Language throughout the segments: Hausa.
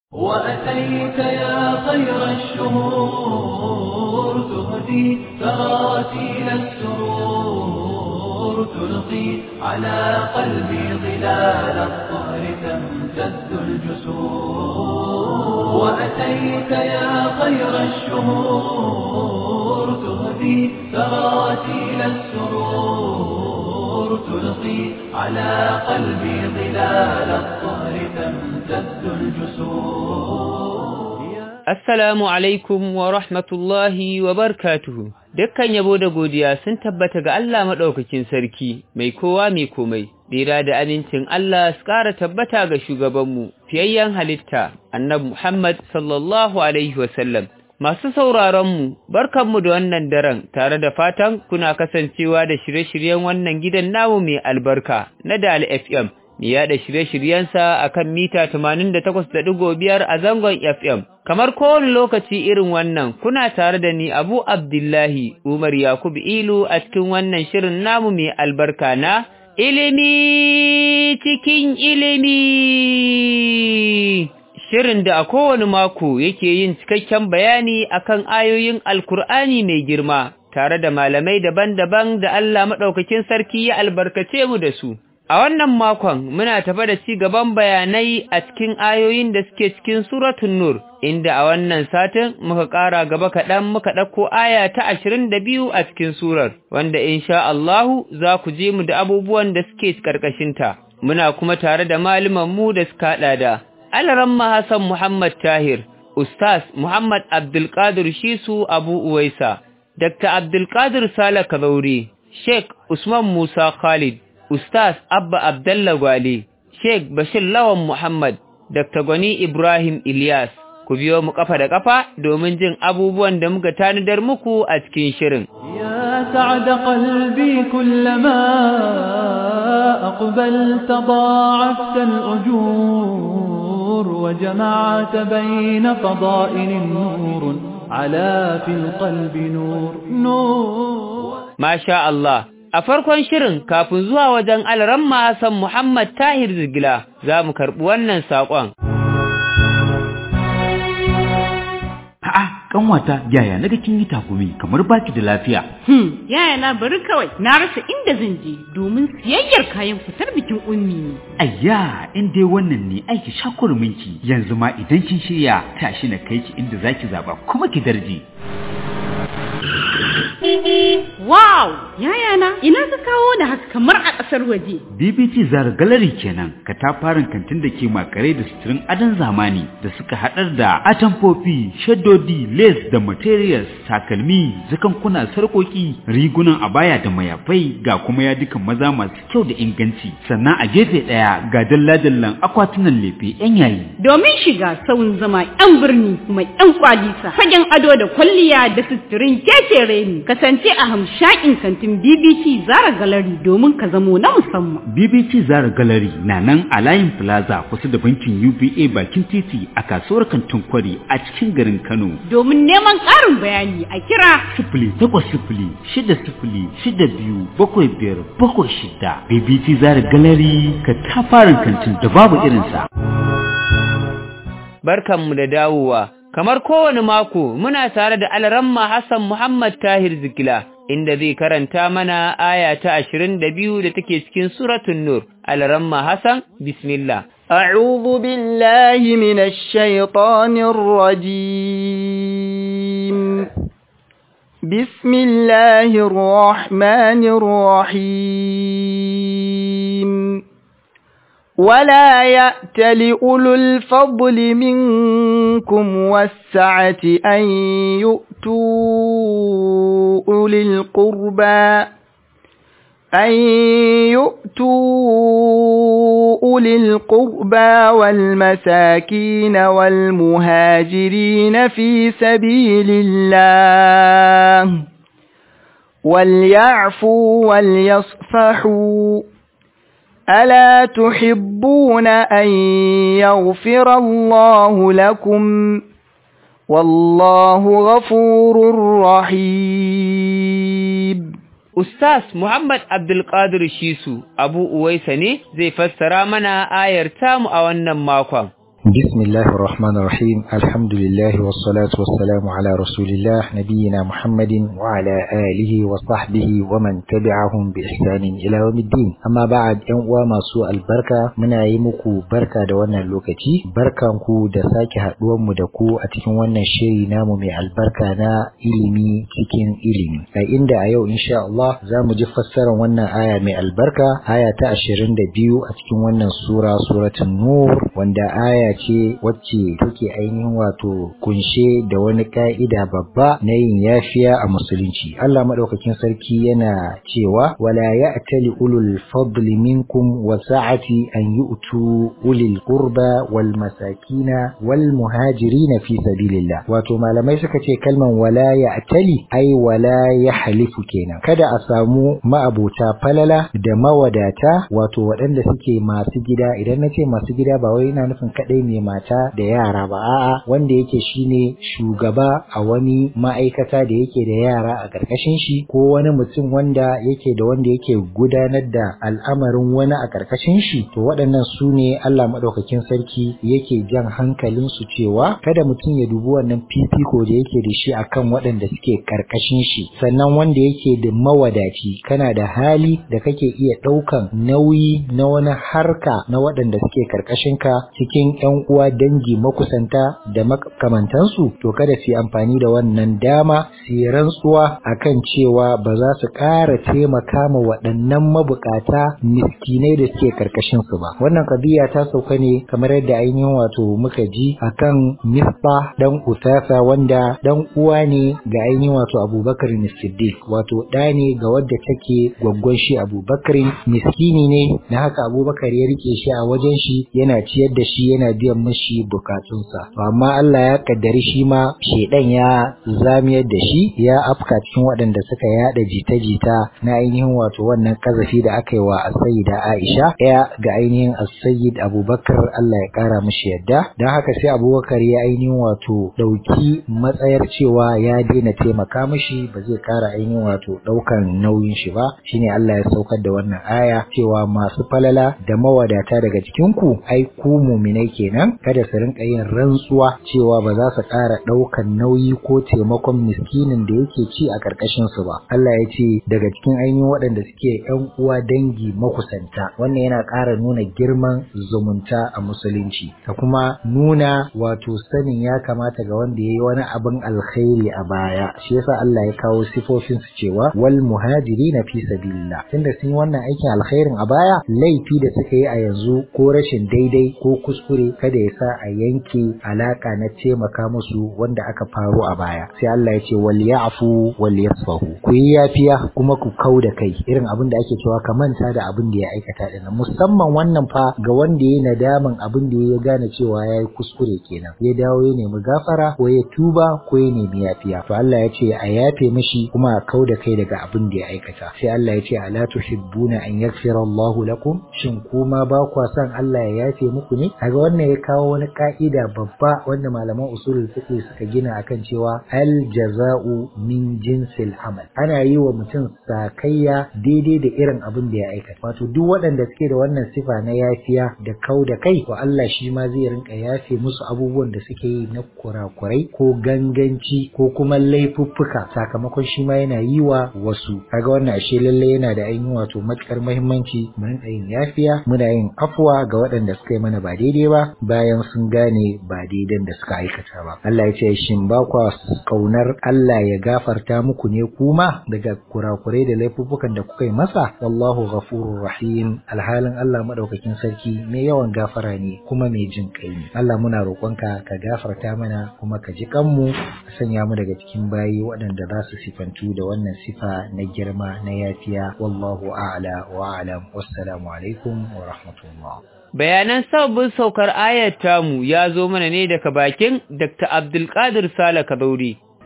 وأتيت يا خير الشهور تهدي تراتيل السرور تلقي على قلبي ظلال الطهر تمتد الجسور وأتيت يا خير الشهور تهدي تراتيل السرور تلقي على قلبي ظلال الطهر تمتد الجسور Assalamu alaikum wa rahmatullahi wa barkatuhu. Dukkan yabo da godiya sun tabbata ga Allah maɗaukakin sarki, mai kowa mai komai, tsira da amincin Allah su ƙara tabbata ga shugabanmu, fiyayyen halitta, annabi Muhammad sallallahu Alaihi wasallam. Masu sauraronmu, barkanmu da wannan daren tare da fatan kuna kasancewa da shirye-shiryen wannan gidan namu mai albarka na Dal FM. mai yaɗa shirye-shiryensa a kan mita 88.5 a zangon FM. Kamar kowane lokaci irin wannan, kuna tare da ni Abu Abdullahi Umar Yakubu Ilu a cikin wannan shirin namu mai albarka na ilimi cikin ilimi. Shirin da a kowane mako yake yin cikakken bayani akan ayoyin Alkur'ani mai girma, tare da malamai daban-daban da Allah maɗaukakin sarki ya albarkace mu da su. A wannan makon muna tafa da ci gaban bayanai a cikin ayoyin da suke cikin suratun Nur, inda a wannan satin muka ƙara gaba kaɗan muka ɗauko aya ta ashirin da biyu a cikin surar, wanda insha Allahu za ku je mu da abubuwan da suke ƙarƙashinta. Muna kuma tare da mu da suka haɗa da Alaramma Hassan Muhammad Tahir, Ustaz Muhammad Abdulkadir Shisu Abu Uwaisa, Dr. Abdulkadir Sala Kazauri, Sheikh Usman Musa Khalid, Ustaz Abba Abdallah Gwale, Sheikh Bashir Lawan Muhammad, Dr. Gwani Ibrahim Ilyas, ku biyo mu kafa da kafa domin jin abubuwan da muka tanadar muku a cikin shirin. يا سعد قلبي كلما أقبلت ضاعفت الأجور وجمعت بين فضائل نور على في القلب نور نور ما شاء الله A farkon shirin kafin zuwa wajen alramma Hassan Muhammad Tahir Zigila za mu karɓi wannan saƙon. A'a, kanwata yaya naga kin yi takumi kamar baki da lafiya. Hmm, yaya na bari kawai na rasa inda zan je domin siyayyar kayan fitar bikin ummi ne. Ayya, in dai wannan ne aiki shakurminki yanzu ma idan kin shirya tashi na kai ki inda zaki zaba kuma ki darje. Wow! Yaya na, ina ka kawo da haka kamar a ƙasar waje. BBT Zara Gallery kenan, katafaren kantin da ke makare da suturin adon zamani da suka haɗar da atamfofi, shaddodi, lace da materials, takalmi, zakankuna, sarƙoƙi, rigunan abaya da mayafai ga kuma yadukan maza masu kyau da inganci. Sannan a gefe ɗaya ga dalla-dallan akwatunan lefe 'yan yayi. Domin shiga sauyin zama 'yan birni kuma 'yan kwalisa, fagen ado da kwalliya da suturin kekere ne. Kasance a hamshakin kantin BBC Zara Gallery domin ka zamo na musamman. BBC Zara Gallery na nan a layin Plaza kusa da bankin UBA bakin titi a kasuwar kantin kwari a cikin garin Kano. Domin neman ƙarin bayani a kira Sifili takwas sifili shida sifili shida biyu bakwai biyar bakwai shida. BBC Zara Gallery ka tafarin kantin da babu irinsa. Barkanmu da dawowa. Kamar kowane mako muna tare da Alramma Hassan Muhammad Tahir Zikila inda zai karanta mana aya ta ashirin da biyu da take cikin suratun Nur. Alramma Hassan, Bismillah. أعوذ بالله من الشيطان الرجيم بسم الله الرحمن الرحيم ولا يأت لأولو الفضل منكم والسعة أن يؤتوا أولي القربى أن يؤتوا أولي القربى والمساكين والمهاجرين في سبيل الله وليعفوا وليصفحوا ألا تحبون أن يغفر الله لكم والله غفور رحيم Ustaz Muhammad Abdulkadir Shisu Abu Uwaisa ne zai fassara mana ayar tamu a wannan makon. بسم الله الرحمن الرحيم الحمد لله والصلاة والسلام على رسول الله نبينا محمد وعلى آله وصحبه ومن تبعهم بإحسان إلى يوم الدين أما بعد يوم وما سوء البركة من أيمكو بركة دوانا اللوكتي بركة نكو دساك هدوم مدكو أتكن وانا الشيء نامو من البركة نا إلمي تكن إلمي فإن دا أيو إن شاء الله زام جفسر وانا آية من البركة آية تأشرين دبيو أتكن وانا سورة سورة النور وانا آية ce wacce take ainihin wato kunshe da wani ka'ida babba na yin yafiya a musulunci Allah madaukakin sarki yana cewa wala ya'tali ulul fadli minkum wa sa'ati an yu'tu ulil qurba wal masakina wal muhajirina fi sabilillah wato malamai suka ce kalman wala ya'tali ai wala yahlifu kenan kada a samu ma'abota falala da mawadata wato waɗanda suke masu gida idan nace masu gida ba wai ina nufin kadai mai mata da yara ba a'a wanda yake shine shugaba a wani ma'aikata da yake da yara a ƙarƙashin shi ko wani mutum wanda yake da wanda yake gudanar da al'amarin wani a ƙarƙashin shi to waɗannan su ne Allah maɗaukakin sarki yake jan hankalin su cewa kada mutum ya dubi wannan fifiko da yake da shi akan waɗanda suke ƙarƙashin shi sannan wanda yake da mawadaci kana da hali da kake iya ɗaukan nauyi na wani harka na waɗanda suke ƙarƙashin ka cikin ƴan uwa dangi makusanta da makamantansu to kada su yi amfani da wannan dama su yi rantsuwa akan cewa ba za su ƙara taimaka ma waɗannan mabukata miskinai da suke karkashin su ba wannan kabiya ta sauka ne kamar yadda ainihin wato muka ji akan misba dan usasa wanda dan uwa ne ga ainihin wato abubakar siddiq wato ɗa ne ga wadda take gwaggwan shi abubakar miskini ne na haka abubakar ya rike shi a wajen shi yana ciyar da shi yana biyan mashi bukatunsa to amma Allah ya kaddari shi ma shedan ya zamiyar da shi ya afka cikin waɗanda suka yada jita-jita na ainihin wato wannan kazafi da aka yi wa as-sayyida Aisha ya ga ainihin as-sayyid Abubakar Allah ya kara mishi yadda dan haka sai Abubakar ya ainihin wato dauki matsayar cewa ya daina taimaka mishi ba zai kara ainihin wato daukan nauyin shi ba shine Allah ya saukar da wannan aya cewa masu falala da mawadata daga cikin ku ai ku mu'minai kenan kada su rinka yin rantsuwa cewa ba za su ƙara ɗaukan nauyi ko taimakon miskinin da yake ci a ƙarƙashin su ba Allah ya ce daga cikin ainihin waɗanda suke ƴan uwa dangi makusanta wannan yana ƙara nuna girman zumunta a musulunci da kuma nuna wato sanin ya kamata ga wanda ya yi wani abin alkhairi a baya shi yasa Allah ya kawo sifofin su cewa wal muhajirina fi sabilillah tunda sun yi wannan aikin alkhairin a baya laifi da suka yi a yanzu ko rashin daidai ko kuskure kada ya sa a yanke alaka na taimaka musu wanda aka faru a baya sai Allah ya ce wal ya'fu wal yasfahu ku yi yafiya kuma ku kau da kai irin abin da ake cewa ka manta da abin da ya aikata din musamman wannan fa ga wanda ya nadaman abin da ya gane cewa yayi kuskure kenan ya dawo ya nemi gafara ko ya tuba ko ya nemi yafiya to Allah ya ce a yafe mishi kuma a kau da kai daga abin da ya aikata sai Allah ya ce ala tuhibbuna an yaghfira Allah lakum shin kuma ba kwa son Allah ya yafe muku ne kaga wannan ya kawo wani ka'ida babba wanda malaman usulul fiqh suka gina akan cewa al jaza'u min jinsil amal ana yi wa mutum sakayya daidai da irin abin da ya aikata wato duk waɗanda suke da wannan sifa na yafiya da kau da kai to Allah shi ma zai rinka yafe musu abubuwan da suke yi na kurakurai ko ganganci ko kuma laifuffuka sakamakon shi ma yana yi wa wasu kaga wannan ashe lalle yana da ainihin wato matukar muhimmanci mu rinka yin yafiya muna yin afwa ga waɗanda suka yi mana ba daidai ba bayan sun gane ba daidan da suka aikata ba Allah ya ce shin ba kwa kaunar Allah ya gafarta muku ne kuma daga kurakurai da laifuffukan da kuka yi masa wallahu ghafurur rahim alhalin Allah madaukakin sarki mai yawan gafara ne kuma mai jin kai ne Allah muna roƙonka ka gafarta mana kuma ka ji kanmu ka sanya mu daga cikin bayi waɗanda za su sifantu da wannan sifa na girma na yafiya wallahu a'la wa a'lam wassalamu alaikum wa rahmatullah Bayanan sabbin saukar ayar tamu ya zo mana ne daga bakin Dr. Abdulkadir Sale Kabauri.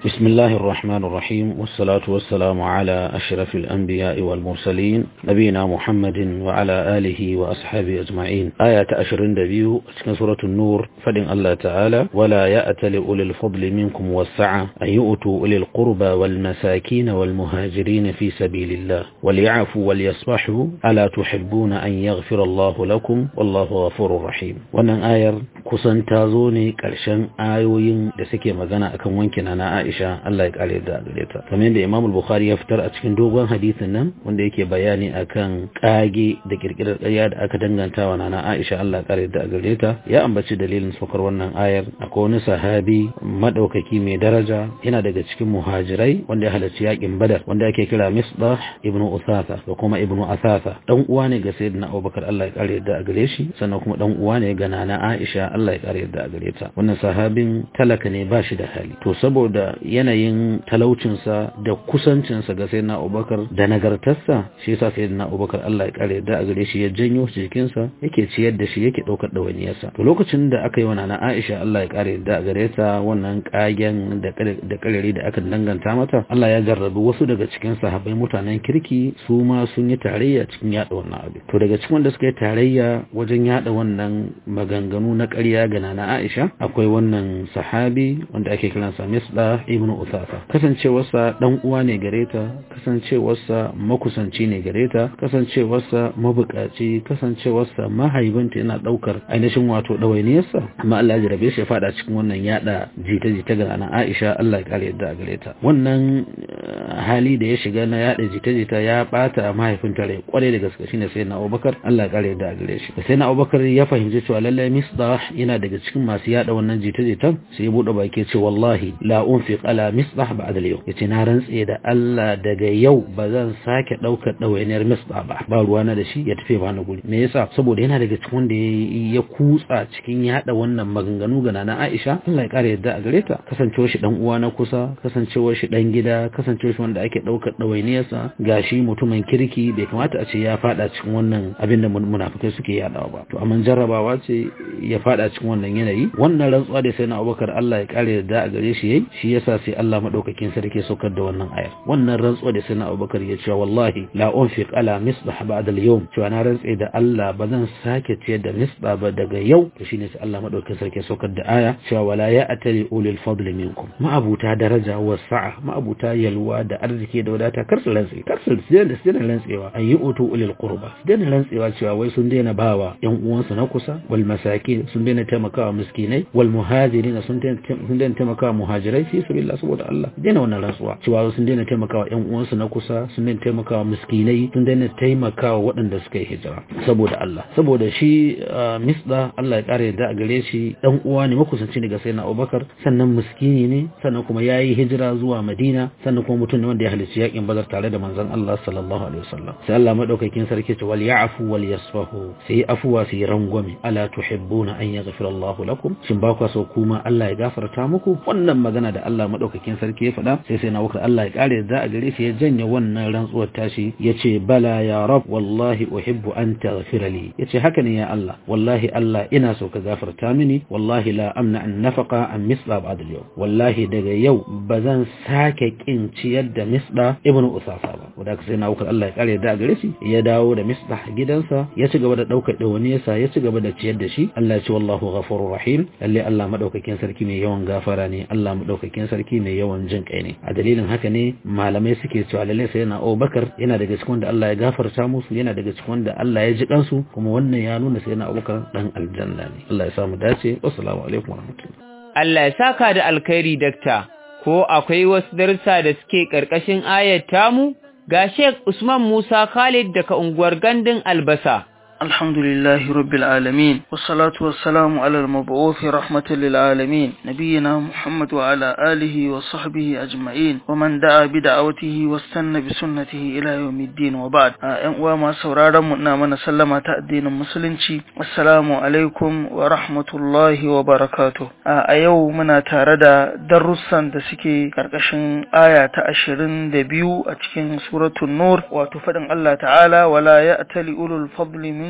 بسم الله الرحمن الرحيم والصلاة والسلام على أشرف الأنبياء والمرسلين نبينا محمد وعلى آله وأصحابه أجمعين آية أشرين دبيو أتكن سورة النور فدن الله تعالى ولا يأتل أولي الفضل منكم والسعة أن يؤتوا أولي القربى والمساكين والمهاجرين في سبيل الله وليعفوا وليصبحوا ألا تحبون أن يغفر الله لكم والله غفور رحيم wannan ayar kusan ta zo ne ƙarshen ayoyin da suke magana akan wankina na Aisha Allah ya kare da gare ta kamar yadda Imam Bukhari ya fitar a cikin dogon hadisin nan wanda yake bayani akan kage da kirkirar ƙarya da aka danganta wa nana Aisha Allah ya kare da gare ta ya ambaci dalilin saukar wannan ayar akwai wani sahabi madaukaki mai daraja yana daga cikin muhajirai wanda ya halarci yakin Badar wanda ake kira Misbah ibn Usasa da kuma ibn Asasa dan uwa ne ga Sayyidina Abubakar Allah ya kare da gare shi sannan kuma dan uwa ne ga nana Aisha Allah ya kare da gare ta wannan sahabin talaka ne ba shi da hali to saboda yanayin talaucinsa da kusancinsa ga sayyidina Abubakar da nagartarsa shi yasa sayyidina Abubakar Allah ya kare da gare shi ya janyo shi jikinsa yake ciyar da shi yake daukar dawainiyarsa to lokacin da aka yi wa nana Aisha Allah ya kare da gare ta wannan kagen da da karere da aka danganta mata Allah ya jarrabi wasu daga cikin sahabbai mutanen kirki su ma sun yi tarayya cikin yada wannan abu to daga cikin wanda suka yi tarayya wajen yada wannan maganganu na ƙarya ga nana Aisha akwai wannan sahabi wanda ake kiransa Misbah ibn Uthafa kasancewarsa dan uwa ne gare ta kasancewarsa makusanci ne gare ta kasancewarsa mabukaci kasancewarsa mahaibinta yana daukar ainihin wato dawainiyarsa amma Allah ya jarabe shi ya fada cikin wannan yada jita-jita ga nana Aisha Allah ya kare yadda gare ta wannan hali da ya shiga na yada jita-jita ya bata mahaifinta rai kwarai da gaske shine sai na Abubakar Allah ya kare yadda gare shi sai na Abubakar ya fahimci cewa lallai Misbah yana daga cikin masu yada wannan jita-jitan sai ya bude baki ce wallahi la unfiq ala misbah ba'da al-yawm yace na rantse da Allah daga yau ba zan sake daukar dawainiyar misbah ba ba ruwana da shi ya tafi ba na guri me yasa saboda yana daga cikin wanda ya kutsa cikin yada wannan maganganu ga nana Aisha Allah ya kare yadda a gare ta kasancewar shi dan uwa na kusa kasancewar shi dan gida kasancewar shi wanda ake daukar dawainiyarsa gashi mutumin kirki bai kamata a ce ya fada cikin wannan abin da munafikai suke yadawa ba to amma jarrabawa ce ya fada cikin wannan yanayi wannan rantsuwa da sai na Abubakar Allah ya kare da a gare shi yayi shi yasa sai Allah madaukakin sarki saukar da wannan ayar wannan rantsuwa da sai na Abubakar ya ce wallahi la unfiq ala misbah ba'da al-yawm cewa na rantse da Allah ba zan sake ciyar da misbah ba daga yau to shine sai Allah madaukakin sarki saukar da aya cewa wala ya atali ulil fadli minkum ma'abuta daraja wa sa'a ma'abuta yalwa da arziki da wadata kar su rantse kar su da su rantsewa an yi utu ulil qurba su daina rantsewa cewa wai sun daina bawa yan uwansu na kusa wal masakin sun daina taimakawa miskinai wal muhajirin sun daina taimakawa muhajirai fi sabilillah saboda Allah daina wannan rantsuwa cewa sun daina taimakawa yan uwansu na kusa sun daina taimakawa miskinai sun daina taimakawa waɗanda suka yi hijira saboda Allah saboda shi misda Allah ya kare da a gare shi dan uwa ne makusanci ne ga sayyidina Abubakar sannan miskini ne sannan kuma yayi hijira zuwa Madina sannan kuma mutum ne wanda ya halicci yakin Badar tare da manzon Allah sallallahu alaihi wasallam sai Allah madaukakin sarki ce wal ya'fu wal yasfahu sai afuwa sai rangwame ala tuhibbuna an yaghfira Allahu lakum shin ba ku so kuma Allah ya gafarta muku wannan magana da Allah madaukakin sarki ya faɗa sai sai na wuka Allah ya kare da a gare shi ya janye wannan rantsuwar tashi yace bala ya rab wallahi uhibbu an taghfira li yace haka ne ya Allah wallahi Allah ina so ka gafarta mini wallahi la amna an nafaqa an misla ba'd al-yawm wallahi daga yau bazan sake kin ciyar da misda ibnu usafa ba wanda sai na wuka Allah ya kare da a gare shi ya dawo da misda gidansa ya ci gaba da daukar dawaniyarsa ya ci gaba da ciyar da shi Allah ya ce wallahu ghafurur rahim lalle Allah madaukakin sarki mai yawan gafara ne Allah madaukakin sarki mai yawan jin kai ne a dalilin haka ne malamai suke cewa lalle sai yana Abubakar yana daga cikin wanda Allah ya gafarta musu yana daga cikin wanda Allah ya ji kansu kuma wannan ya nuna sai yana Abubakar dan aljanna ne Allah ya samu dace assalamu alaikum warahmatullahi Allah ya saka da alkhairi dakta ko akwai wasu darussa da suke karkashin ayat tamu ga Sheikh Usman Musa Khalid daga unguwar Gandun Albasa الحمد لله رب العالمين والصلاة والسلام على المبعوث رحمة للعالمين نبينا محمد وعلى آله وصحبه أجمعين ومن دعا بدعوته واستنى بسنته إلى يوم الدين وبعد وما سورارا منا من سلم تأدين المسلمين السلام عليكم ورحمة الله وبركاته أيو منا تاردا درسا دسكي كركشن آية أشرين دبيو أتكين سورة النور وتفدن الله تعالى ولا يأتل أولو الفضل من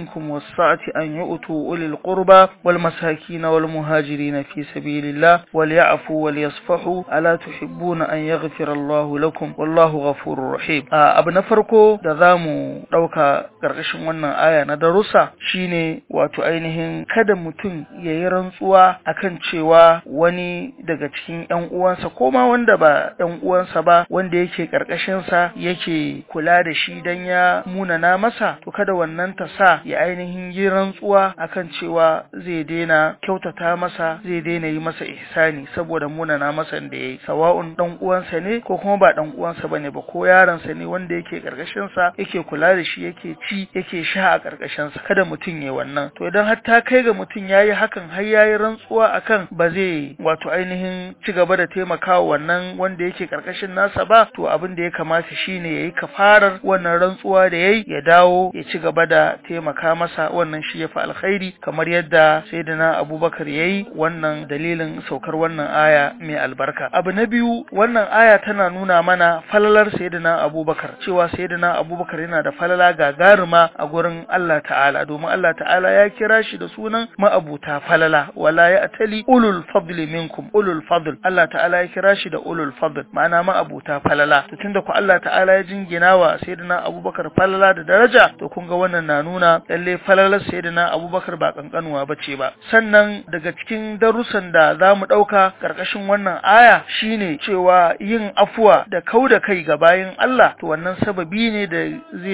منكم والسعة أن يؤتوا أولي القربى والمساكين والمهاجرين في سبيل الله وليعفوا وليصفحوا ألا تحبون أن يغفر الله لكم والله غفور رحيم abu na farko da za mu ɗauka ƙarƙashin wannan aya na darussa shine wato ainihin kada mutum ya yi rantsuwa akan cewa wani daga cikin ‘yan uwansa ko ma wanda ba ‘yan uwansa ba wanda yake ƙarƙashinsa yake kula da shi don ya munana masa to kada wannan ta sa ya ainihin yi rantsuwa akan cewa zai daina kyautata masa zai daina yi masa ihsani saboda munana masa da yayi sawa'un dan uwansa ne ko kuma ba dan uwansa bane ba ko yaronsa ne wanda yake karkashin sa yake kula da shi yake ci yake sha a karkashin sa kada mutum ya wannan to idan har ta kai ga mutum yayi hakan har yayi rantsuwa akan ba zai wato ainihin ci gaba da taimakawa wannan wanda yake karkashin nasa ba to abin da ya kamata shine yayi kafarar wannan rantsuwa da yayi ya dawo ya ci gaba da taimaka masa wannan shi ya fi alkhairi kamar yadda sayyidina abubakar yayi wannan dalilin saukar wannan aya mai albarka abu na biyu wannan aya tana nuna mana falalar sayyidina abubakar cewa sayyidina abubakar yana da falala gagaruma a gurin Allah ta'ala domin Allah ta'ala ya kira shi da sunan ma'abuta falala wala ya atali ulul fadli minkum ulul fadl Allah ta'ala ya kira shi da ulul fadl ma'ana ma'abuta falala to tunda ku Allah ta'ala ya jingina wa sayyidina abubakar falala da daraja to kun ga wannan na nuna lalle falalar sayyidina abubakar ba kankanuwa bace ba sannan daga cikin darussan da za mu ɗauka ƙarƙashin wannan aya shine cewa yin afuwa da kau da kai ga bayin Allah to wannan sababi ne da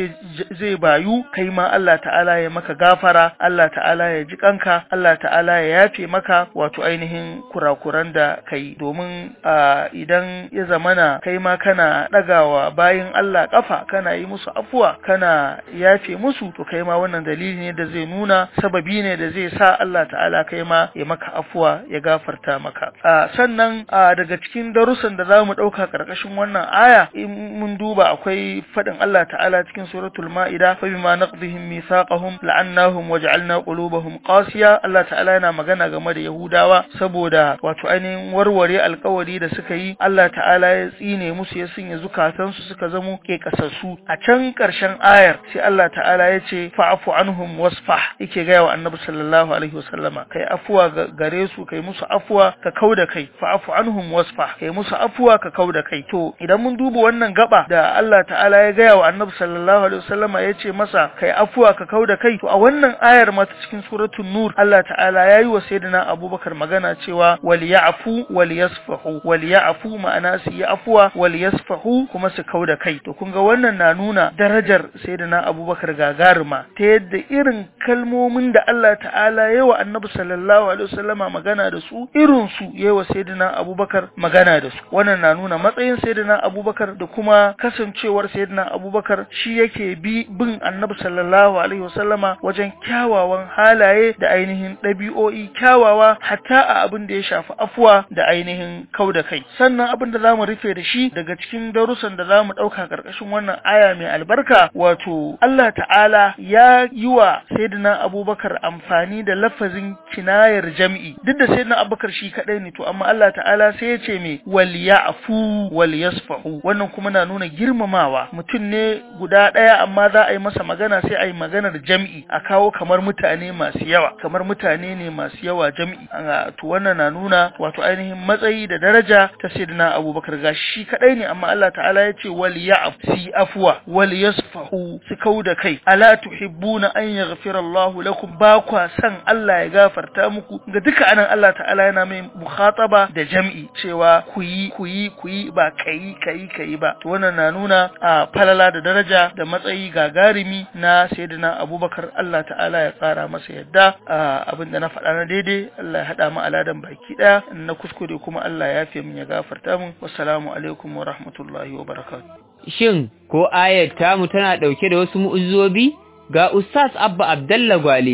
zai bayu kai ma Allah ta'ala ya maka gafara Allah ta'ala ya ji kanka Allah ta'ala ya yafe maka wato ainihin kurakuran da kai domin idan ya zamana kai ma kana ɗagawa bayin Allah ƙafa kana yi musu afuwa kana yafe musu to kai ma wannan dalili ne da zai nuna sababi ne da zai sa Allah ta'ala kai ma ya maka afuwa ya gafarta maka sannan daga cikin darussan da zamu dauka karkashin wannan aya in mun duba akwai fadin Allah ta'ala cikin suratul maida fa bima naqdihim mithaqahum la'annahum waj'alna qulubahum qasiya Allah ta'ala yana magana game da Yahudawa saboda wato ainihin warware alkawari da suka yi Allah ta'ala ya tsine musu ya sanya zukatansu suka zamo ke kasassu a can karshen ayar sai Allah ta'ala ya ce fa'fu anhum wasfah yake ga wa annabi sallallahu alaihi wasallama kai afuwa gare su kai musu afuwa ka kauda kai fa'fu anhum wasfah kai musu afuwa ka kauda kai to idan mun duba wannan gaba da Allah ta'ala ya gaya wa annabi sallallahu alaihi wasallama ya ce masa kai afuwa ka kauda kai to a wannan ayar ma ta cikin suratul nur Allah ta'ala ya yi wa sayyidina Abubakar magana cewa wal ya'fu wal yasfahu wal ya'fu ma'ana su yi afuwa wal yasfahu kuma su kauda kai to kun ga wannan na nuna darajar sayyidina Abubakar gagaruma ta yadda irin kalmomin da Allah ta'ala ya wa annabi sallallahu alaihi wasallama magana da su irin su ya wa sayyidina Abubakar magana da su wannan na nuna matsayin sayyidina Abubakar da kuma kasancewar sayyidina Abubakar shi yake bi bin annabi sallallahu alaihi wasallama wajen kyawawan halaye da ainihin ɗabi'o'i kyawawa hatta a abin da ya shafi afuwa da ainihin kau da kai sannan abin da zamu rufe da shi daga cikin darussan da zamu ɗauka ƙarƙashin wannan aya mai albarka wato Allah ta'ala ya yi wa sayyidina Abubakar amfani da lafazin kinayar jam'i duk da sayyidina Abubakar shi kadai ne to amma Allah ta'ala sai ya ce me wal ya'fu wal yasfahu wannan kuma na nuna girmamawa mutum ne guda ɗaya amma za a yi masa magana sai a yi maganar jam'i a kawo kamar mutane masu yawa kamar mutane ne masu yawa jam'i to wannan na nuna wato ainihin matsayi da daraja ta sayyidina Abubakar ga shi kadai ne amma Allah ta'ala ya ce wal ya'fu afwa wal yasfahu su kauda kai ala tuhibbuna an yaghfira Allah lakum ba kwa san Allah ya gafarta muku ga duka anan Allah ta'ala yana mai mukhataba da jam'i cewa ku yi ku yi ku yi ba kai kai kai ba to wannan na nuna a falala da daraja da matsayi gagarumi na sayyidina Abubakar Allah ta'ala ya tsara masa yadda abinda na faɗa na daidai Allah ya hada mu aladan baki daya na kuskure kuma Allah ya yafe min ya gafarta min wassalamu alaikum wa rahmatullahi wa barakatuh shin ko ayar tamu tana dauke da wasu mu'uzzobi ga Ustaz Abba Abdalla Gwale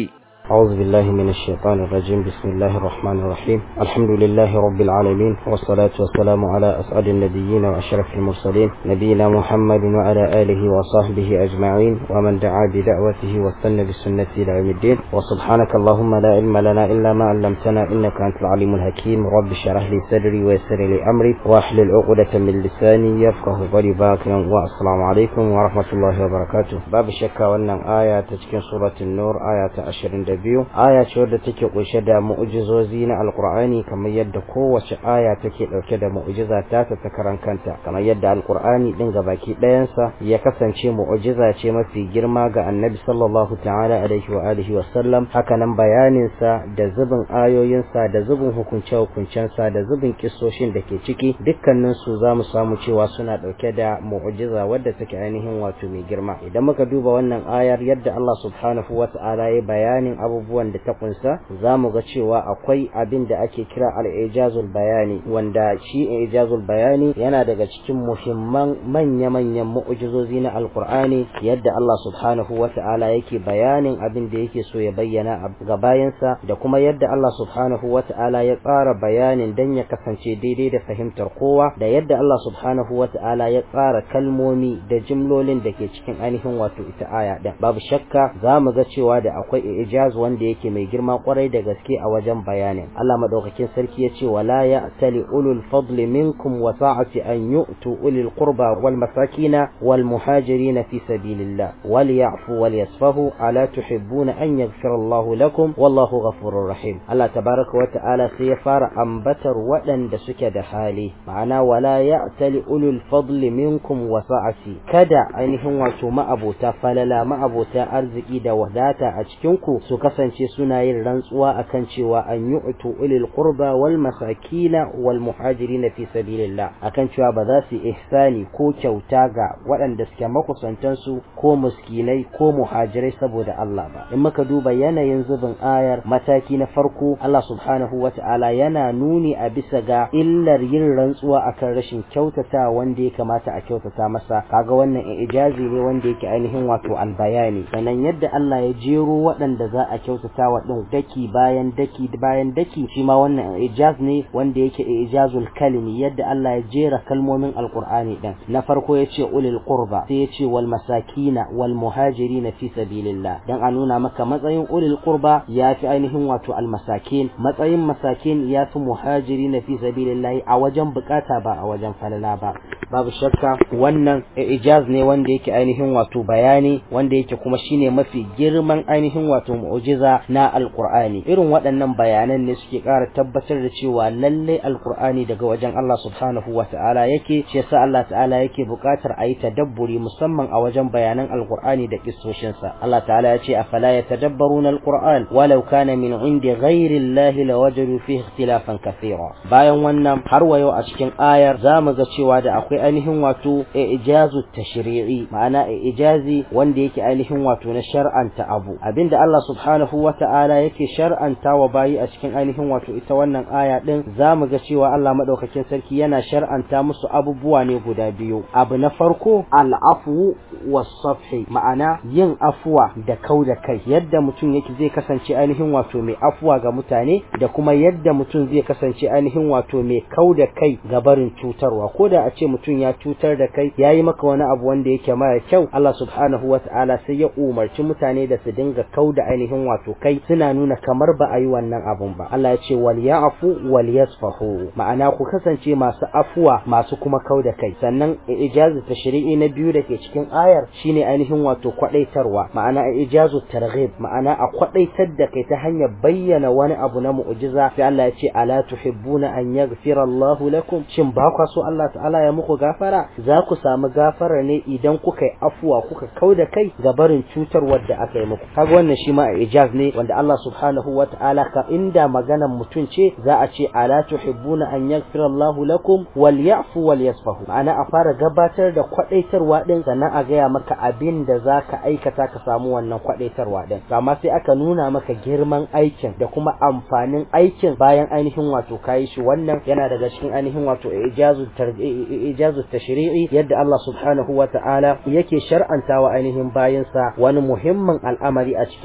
أعوذ بالله من الشيطان الرجيم بسم الله الرحمن الرحيم الحمد لله رب العالمين والصلاة والسلام على أسعد النبيين وأشرف المرسلين نبينا محمد وعلى آله وصحبه أجمعين ومن دعا بدعوته واستنى بسنته إلى يوم الدين وسبحانك اللهم لا علم لنا إلا ما علمتنا إنك أنت العليم الحكيم رب اشرح لي صدري ويسر لي أمري واحلل عقدة من لساني يفقه قولي باكر والسلام عليكم ورحمة الله وبركاته باب الشكا وأن آية تشكين سورة النور آية 22 aya ce wadda take kunshe da mu'ujizozi na alkur'ani kamar yadda kowace aya take dauke da mu'ujiza ta ta ta karan kanta kamar yadda alkur'ani din baki ɗayansa ya kasance mu'ujiza ce mafi girma ga annabi sallallahu ta'ala alaihi wa alihi wa sallam hakanan bayanin sa da zubin ayoyin sa da zubin hukunce hukuncen sa da zubin kissoshin da ke ciki dukkanin su zamu samu cewa suna dauke da mu'ujiza wadda take ainihin wato mai girma idan muka duba wannan ayar yadda Allah subhanahu wa ta'ala ya bayanin abubuwan da ta kunsa za mu ga cewa akwai abin da ake kira al-ijazul bayani wanda shi ijazul bayani yana daga cikin muhimman manya-manyan mu'ujizozi na alkur'ani yadda Allah subhanahu wa ta'ala yake bayanin abin da yake so ya bayyana ga bayansa da kuma yadda Allah subhanahu wa ta'ala ya tsara bayanin dan ya kasance daidai da fahimtar kowa da yadda Allah subhanahu wa ta'ala ya tsara kalmomi da jimlolin da ke cikin ainihin wato ita aya din babu shakka za mu ga cewa da akwai ijaz wanda yake mai girma kwarai da gaske a wajen bayanin Allah madaukakin sarki ya ce wala ya'tali ulul fadli minkum wa sa'ati an yu'tu ulil qurba wal masakina wal muhajirin fi sabilillah wal ya'fu wal yasfahu ala tuhibbuna an yaghfira Allahu lakum wallahu ghafurur rahim Allah tabaraka wa ta'ala sai ya fara ambatar waɗanda suke da hali ma'ana wala ya'tali ulul fadli minkum wa sa'ati kada ainihin wato ma'abota falala ma'abota arziki da wadata a cikin ku su kasance suna yin rantsuwa akan cewa an yu'tu ulil qurba wal masakina wal muhajirin fi sabilillah akan cewa ba za su ihsani ko kyauta ga waɗanda suke makusantan su ko muskinai ko muhajirai saboda Allah ba in muka duba yanayin zubin ayar mataki na farko Allah subhanahu wata'ala yana nuni a bisa ga illar yin rantsuwa akan rashin kyautata wanda ya kamata a kyautata masa kaga wannan ijazi ne wanda yake ainihin wato albayani sannan yadda Allah ya jero waɗanda za a kyautata wa ɗin daki bayan daki bayan daki shi ma wannan ijaz ne wanda yake ijazul kalimi yadda Allah ya jera kalmomin alqur'ani din na farko yace ulil qurba sai yace wal masakina wal muhajirin fi sabilillah dan a nuna maka matsayin ulil qurba yafi ainihin wato al masakin matsayin masakin yafi muhajirin fi sabilillah a wajen bukata ba a wajen falala ba babu shakka wannan ijaz ne wanda yake ainihin wato bayani wanda yake kuma shine mafi girman ainihin wato mu'jiza na alqur'ani irin waɗannan bayanan ne suke ƙara tabbatar da cewa lalle alqur'ani daga wajen Allah subhanahu wata'ala yake shi yasa Allah ta'ala yake buƙatar a yi tadabburi musamman a wajen bayanan alqur'ani da kissoshin sa Allah ta'ala ya ce afala yatadabbaruna alqur'an walau kana min indi ghairi Allah lawajadu fihi ikhtilafan kathira bayan wannan har wayo a cikin ayar zamu ga cewa da akwai ainihin wato ijazu tashri'i ma'ana ijazi wanda yake ainihin wato na shar'anta abu abinda Allah subhanahu wata'ala yake shar'anta wa bayi a cikin ainihin wato ita wannan aya din zamu ga cewa Allah madaukakin sarki yana shar'anta musu abubuwa ne guda biyu abu na farko al'afu was-safhi ma'ana yin afuwa da kau da kai yadda mutum yake zai kasance ainihin wato mai afuwa ga mutane da kuma yadda mutum zai kasance ainihin wato mai kau da kai ga barin cutarwa ko da a ce mutum ya cutar da kai yayi maka wani abu wanda yake mara kyau Allah subhanahu wata'ala sai ya umarci mutane da su dinga kau da ainihin wato kai suna nuna kamar ba a yi wannan abun ba Allah ya ce wal ya'fu wal yasfahu ma'ana ku kasance masu afuwa masu kuma kau da kai sannan ijazu tashri'i na biyu da ke cikin ayar shine ainihin wato kwadaitarwa ma'ana ijazu targhib ma'ana a kwadaitar da kai ta hanyar bayyana wani abu na mu'jiza sai Allah ya ce ala tuhibbuna an yaghfira Allah lakum shin ba kwa so Allah ta'ala ya muku gafara za ku samu gafara ne idan kuka yi afuwa kuka kau da kai ga barin cutarwar da aka yi muku kaga wannan shi ma ijaz ne wanda Allah subhanahu wa ta'ala ka inda maganan mutum ce za a ce ala tuhibbuna an yaghfira Allahu lakum wal ya'fu wal yasfahu ma'ana a fara gabatar da kwadaitarwa din sannan a gaya maka abin da zaka aikata ka samu wannan kwadaitarwa din amma sai aka nuna maka girman aikin da kuma amfanin aikin bayan ainihin wato kayi shi wannan yana daga cikin ainihin wato ijazu ijazu tashri'i yadda Allah subhanahu wa ta'ala yake shar'antawa ainihin bayansa wani muhimmin al'amari a cikin ainihin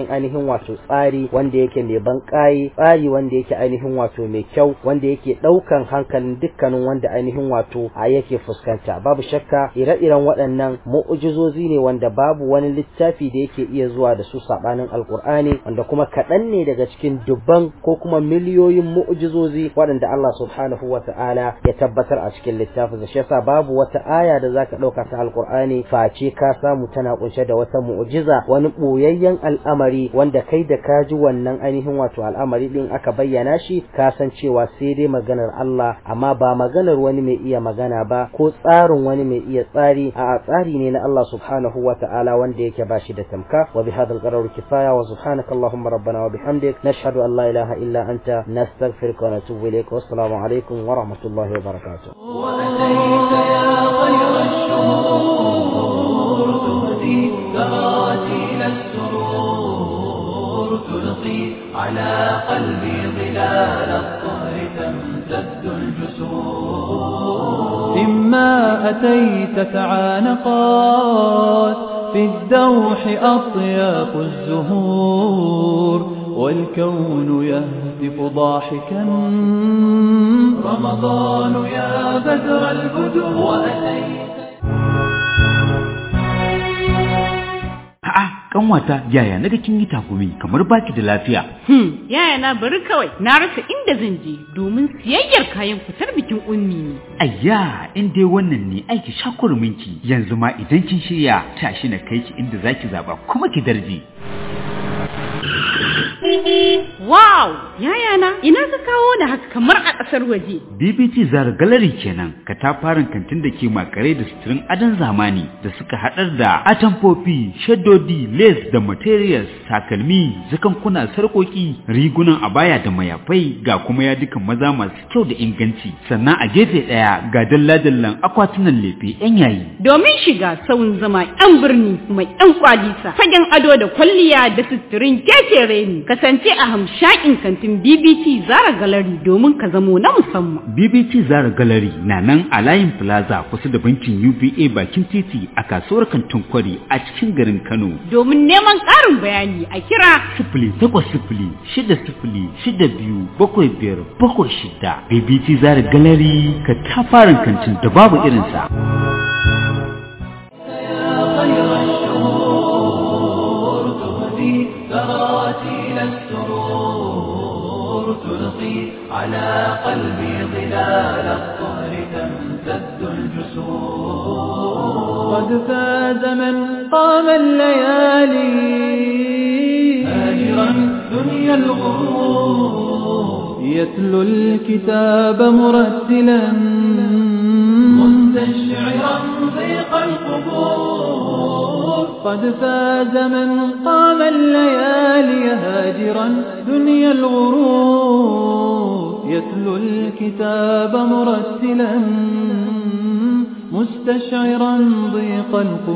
wato tsari wanda yake mai ban ƙayi tsari wanda yake ainihin wato mai kyau wanda yake ɗaukan hankalin dukkanin wanda ainihin wato a yake fuskanta babu shakka ire-iren waɗannan mu'ujizozi ne wanda babu wani littafi da yake iya zuwa da su sabanin alkur'ani wanda kuma kaɗan ne daga cikin dubban ko kuma miliyoyin mu'ujizozi waɗanda Allah subhanahu wa ta'ala ya tabbatar a cikin littafin shi yasa babu wata aya da zaka ɗauka ta alkur'ani face ka samu tana kunshe da wata mu'ujiza wani ɓoyayyen al'amari wanda kai da ka ji wannan ainihin wato al'amari din aka bayyana shi ka san cewa sai dai maganar Allah amma ba maganar wani mai iya magana ba ko tsarin wani mai iya tsari a tsari ne na Allah subhanahu wa ta'ala wanda yake bashi da tamka wa bi hadha al kifaya wa subhanaka allahumma rabbana wa bihamdik nashhadu an la ilaha illa anta nastaghfiruka wa natubu ilayk wa assalamu alaikum wa rahmatullahi wa barakatuh وأتيت يا خير الشهور تهدي تراتيل السرور تلقي على قلبي ظلال الطهر تمتد الجسور إما أتيت تعانقات في الدوح أطياف الزهور والكون يهتف ضاحكا رمضان يا بدر البدور وأتيت A'a, kanwata yaya naga kin yi takumi kamar baki da lafiya. Hmm, yaya na bari kawai na rasa inda zan je domin siyayyar kayan fitar bikin ummi ne. Ayya, in dai wannan ne aiki shakurminki yanzu ma idan kin shirya tashi na kai ki inda zaki zaba kuma ki darje. Wow, yaya na ina ka kawo da haka kamar a ƙasar waje. BBT Zara Gallery kenan, katafaren kantin da ke makare da suturin adon zamani da suka haɗar da atamfofi, shaddodi, lace da materials, takalmi, zakankuna, sarƙoƙi, rigunan abaya da mayafai ga kuma yadukan maza masu kyau da inganci. Sannan a gefe ɗaya ga dalla-dallan akwatunan lefe 'yan yayi. Domin shiga sauyin zama 'yan birni mai 'yan kwalisa, fagen ado da kwalliya da suturin kekere ne, kasance a hamshakin kantin BBT Zara Gallery domin ka zamo na musamman. BBT Zara Gallery na nan a layin Plaza kusa da bankin UBA bakin titi a kasuwar kantin kwari a cikin garin Kano. Domin neman ƙarin bayani a kira Sifili takwas sifili shida sifili shida biyu bakwai biyar bakwai shida. BBT Zara Gallery ka tafarin kantin da babu irinsa. خير الشهور تهدي تراتيل السرور تلقي على قلبي ظلال الطهر تمتد الجسور قد فاز من قام الليالي هاجرا دنيا الغرور يتلو الكتاب مرتلا مستشعرا ضيق القبور قد فاز من قام الليالي هاجرا دنيا الغرور يتلو الكتاب مرتلا مستشعرا ضيق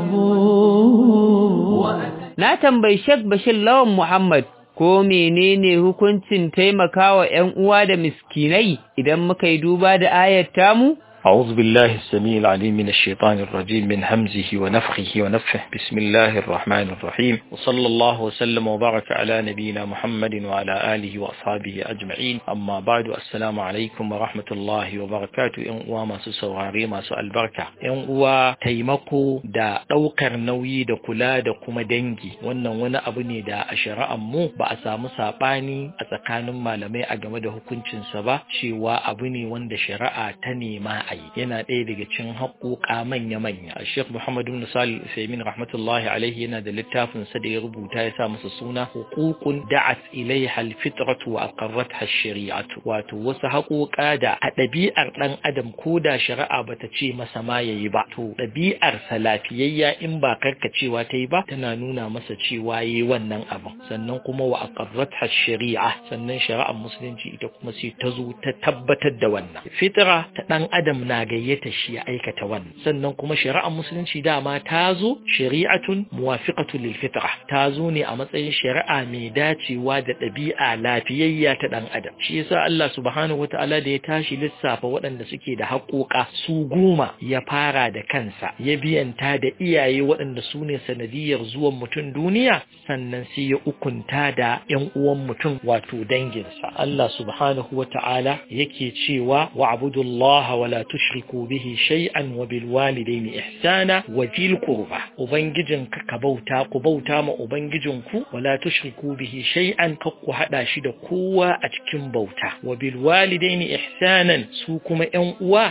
القبور Na tambayi Sheikh Bashir Lawan Muhammad ko menene hukuncin taimakawa ‘yan uwa da miskinai idan muka yi duba da ayat tamu? أعوذ بالله السميع العليم من الشيطان الرجيم من همزه ونفخه ونفخه بسم الله الرحمن الرحيم وصلى الله وسلم وبارك على نبينا محمد وعلى آله وأصحابه أجمعين أما بعد السلام عليكم ورحمة الله وبركاته إن uwa masu saurare masu albarka ‘yan uwa taimako da ɗaukar nauyi da kula da kuma dangi wannan wani abu ne da a shari'ar mu ba a samu saɓani a tsakanin malamai a game da hukuncinsa ba cewa abu ne wanda shari'a ta nema a yi yana ɗaya daga cikin haƙoƙa manya-manya a sheikh muhammadu bin salih usaimin rahmatullahi alaihi yana da littafin sa da ya rubuta ya sa masa suna huququn da'at ilaiha alfitratu wa aqarratha shari'atu wato wasu haƙoƙa da a ɗabi'ar ɗan adam ko da shari'a bata ce masa ma yayi ba to ɗabi'ar sa lafiyayya in ba karkacewa ta yi ba tana nuna masa cewa yayi wannan abin sannan kuma wa aqarratha shari'a sannan shari'ar musulunci ita kuma sai ta zo ta tabbatar da wannan fitra ta ɗan adam na gayyata shi ya aikata wannan sannan kuma shari'ar musulunci dama ta zo shari'atun muwafiqatun lil fitra ta zo ne a matsayin shari'a mai dacewa da ɗabi'a lafiyayya ta ɗan adam shi yasa Allah subhanahu wataala da ya tashi lissafa waɗanda suke da haƙoƙa su goma ya fara da kansa ya biyanta da iyaye waɗanda su ne sanadiyar zuwan mutum duniya sannan sai ya ukunta da ƴan uwan mutum wato danginsa Allah subhanahu wataala yake cewa wa'budullaha wa la tushriku bihi shay'an wa bil walidayni ihsana wa dhil qurba ubangijin ka ka bauta ku bauta ma ubangijin ku wa la tushriku bihi shay'an ka ku hada shi da kowa a cikin bauta wa bil walidayni ihsanan su kuma ƴan uwa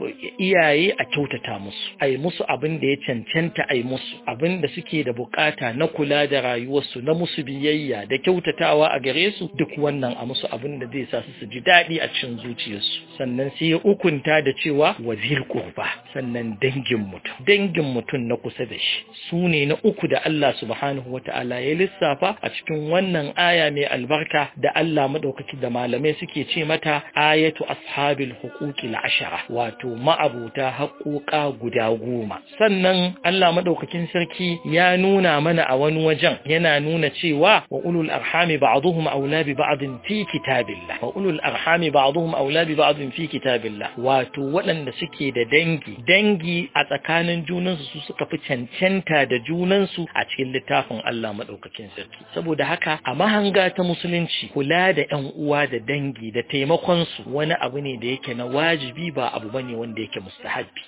iyaye a kyautata musu ai musu abin da ya cancanta ai musu abin da suke da bukata na kula da rayuwarsu na musu biyayya da kyautatawa a gare su duk wannan a musu abin da zai sa su su ji daɗi a cikin zuciyarsu sannan sai ya ukunta da cewa wazir qurba sannan dangin mutum dangin mutum na kusa da shi su ne na uku da Allah subhanahu wata'ala ya lissafa a cikin wannan aya mai albarka da Allah madaukaki da malamai suke ce mata ayatu ashabil huquqil ashara wato ma'abuta haƙoƙa guda goma sannan Allah madaukakin sarki ya nuna mana a wani wajen yana nuna cewa wa ulul arhami ba'dhum aula bi ba'din fi kitabillah wa ulul arhami ba'dhum aula bi ba'din fi kitabillah wato waɗanda suke da dangi dangi a tsakanin junansu su suka fi cancanta da junansu a cikin littafin Allah madaukakin sarki saboda haka a mahanga ta musulunci kula da ƴan uwa da dangi da taimakon su wani abu ne da yake na wajibi ba abu bane wanda yake mustahabbi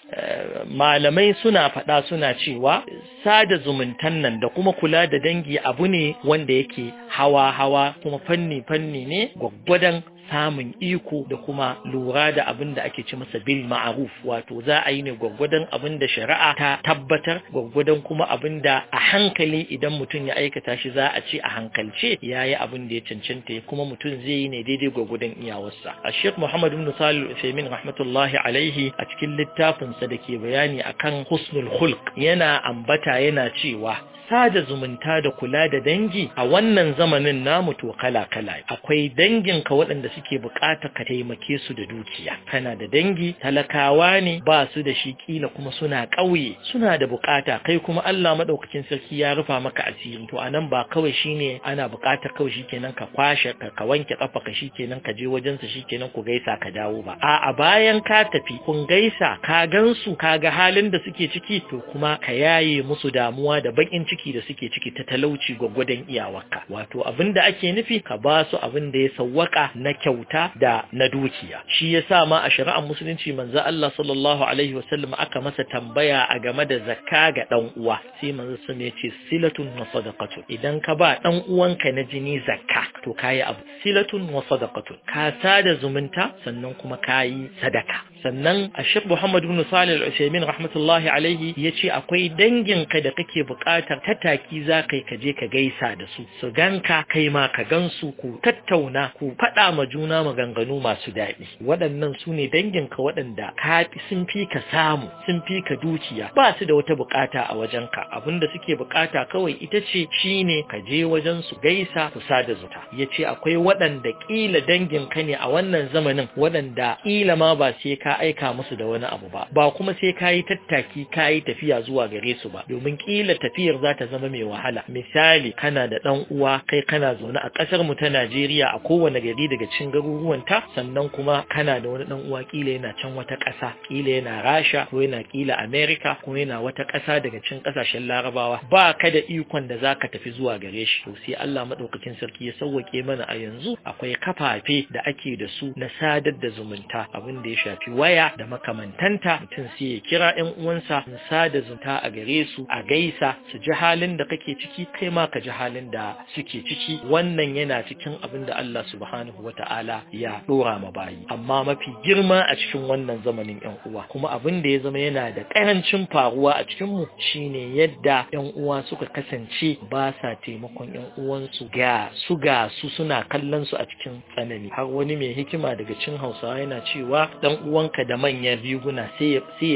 malamai suna faɗa suna cewa sada zumuntan nan da kuma kula da dangi abu ne wanda yake hawa hawa kuma fanni fanni ne gwaggwadon samun iko da kuma lura da abin da ake ci masa bil ma'ruf wato za a yi ne gwaggwadon abin da shari'a ta tabbatar gwaggwadon kuma abin da a hankali idan mutum ya aikata shi za a ce a hankalce ya yi abin da ya cancanta kuma mutum zai yi ne daidai gwaggwadon iyawarsa a sheikh muhammad ibn salih al rahmatullahi alaihi a cikin littafinsa da ke bayani akan husnul khulq yana ambata yana cewa sada zumunta da kula da dangi a wannan zamanin namu to kala-kala akwai danginka waɗanda suke bukata ka taimake su da dukiya kana da dangi talakawa ne ba su da shi kila kuma suna ƙauye suna da bukata kai kuma Allah madaukakin sarki ya rufa maka asiri to anan ba kawai shine ana bukata kawai shikenan ka kwashe ka, ka wanke kafa ka shikenan ka je wajen sa shikenan ku gaisa ka dawo ba a'a bayan ka tafi kun gaisa ka gansu ka ga halin da suke ciki to kuma ka yaye musu damuwa da bakin ciki da suke ciki ta talauci gwaggwadon iyawarka wato abin da ake nufi ka ba su abin da ya sawwaka na kyauta da na dukiya shi yasa ma a shari'ar musulunci manzo Allah sallallahu alaihi wasallam aka masa tambaya a game da zakka ga dan uwa sai manzo sun ya ce silatun wa sadaqatu idan ka ba dan uwanka na jini zakka to kayi abu silatun wa sadaqatu ka sada zumunta sannan kuma kayi sadaka sannan a Sheikh Muhammad ibn Salih al-Uthaymeen rahmatullahi alaihi yace akwai danginka da kake buƙatar tattaki za kai ka je ka gaisa da su su ganka kai ma ka gansu ku tattauna ku faɗa ma juna maganganu masu daɗi waɗannan su ne danginka waɗanda ka sun fi ka samu sun fi ka dukiya ba su da wata buƙata a wajenka abinda suke buƙata kawai ita ce shine ka je wajen su gaisa ku sada zuta yace akwai waɗanda ƙila danginka ne a wannan zamanin waɗanda ƙila ma ba sai ka aika musu da wani abu ba ba kuma sai ka yi tattaki ka yi tafiya zuwa gare su ba domin ƙila tafiyar za ta zama mai wahala misali kana da ɗan uwa kai kana zaune a ƙasar mu ta Najeriya a kowane gari daga cikin garuruwanta sannan kuma kana da wani ɗan uwa ƙila yana can wata ƙasa ƙila yana Rasha ko yana ƙila America ko yana wata ƙasa daga cikin ƙasashen Larabawa ba ka da ikon da zaka tafi zuwa gare shi to sai Allah madaukakin sarki ya sauwake mana a yanzu akwai kafafe da ake da su na sadar da zumunta abin da ya shafi waya da makamantanta mutum sai ya kira ƴan uwansa in sada zumunta a gare su a gaisa su ji halin da kake ciki kai ma ka ji halin da suke ciki wannan yana cikin abin da Allah subhanahu wata'ala ya dora ma bayi amma mafi girma a cikin wannan zamanin ƴan uwa kuma abin da ya zama yana da karancin faruwa a cikin mu shine yadda ƴan uwa suka kasance ba sa taimakon ƴan uwansu ga su ga su suna kallon su a cikin tsanani har wani mai hikima daga cikin Hausawa yana cewa dan uwanka ganka da manyan riguna sai